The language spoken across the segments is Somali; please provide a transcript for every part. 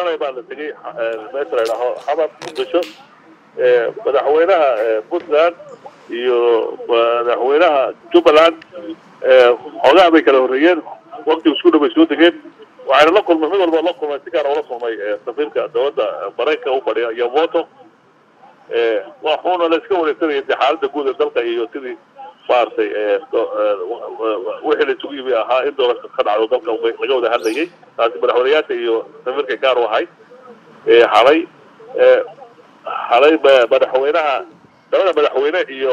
shalay baa la tegey meesha la idhaaho xamar muqdisho madaxweynaha puntland iyo madaxweynaha jubbaland xoogaha bay kala horreeyeen waktigu isku dhow bay soo degeen waxayna la kulmay mid walba la kulmay si gaara ula kulmay safiirka dowladda maraykanka u fadhiya iyo moto waxuuna la iska wareegsanayay de xaaladda guud ee dalka iyo sidii maaragtay wixii la isugu yimi ahaa in doorasho ka dhacdo dalka laga wada hadlayay taasi madaxweyneyaasha iyo safiirka gaar u ahay xalay xalay madaxweynaha labada madaxweyne iyo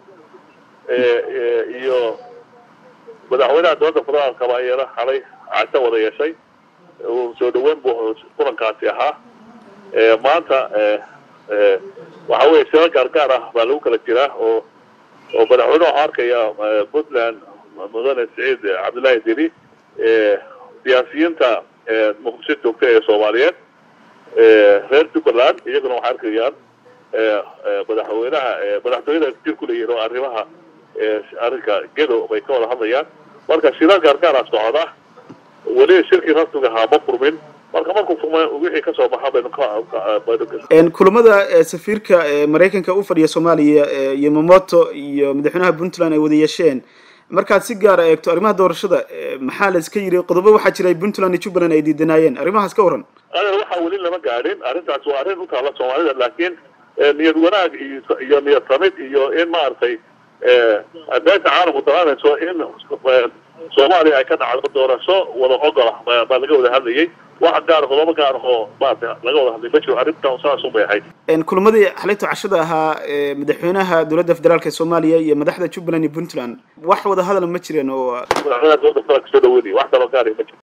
iyo madaxweynaha dowladda federaalkaba ayana xalay casho wada yeeshay soo dhaweyn bu kulankaasi ahaa maanta waxa weye shiro gaargaar ah baa lagu kala jiraa oo oo madaxweyne waxaa arkaya puntland mudane saciid cabdullaahi deni siyaasiyiinta muqdisho joogta ee soomaaliyeed reer jubbaland iyaguna waxay arkayaan madaxweynaha madaxtooyada jir ku leeyihin oo arrimaha arrinka gedo bay ka wada hadlayaan marka shiro gaargaara socda weli shirkii rasmiga ahaa ma furmin marka markuu furma wixii kasoo baxa baynu kulamada safiirka maraykanka u fadhiya soomaaliya yomamoto iyo madaxweynaha puntland ay wada yeesheen markaad si gaara eegto arrimaha doorashada maxaa la iska yiri qodobo waxaa jira puntland iyo jubbaland ay diidanaayeen arrimahaas ka waran adeer waxaa weli lama gaadhin arrintaas waa arrin utaala soomaalida laakiin niyad wanaag iyo iyo niyad samid iyo in maaragtay beesha caalamku dalaanayso in soomaaliya ay ka dhacdo doorasho wada ogola baa laga wada hadlayay wax gaar qodobo gaar oo maarata laga wada hadlay ma jiro arrintan saas un bay ahayd kulamadii xalayto cashada ahaa madaxweynaha dowladda federaalk ee soomaaliya iyo madaxda jubbaland iyo puntland wax wada hadal ma jireen oo madaxweynaha dowladda federaalka soo dhaweynaya wax kaloo gaari ma jiro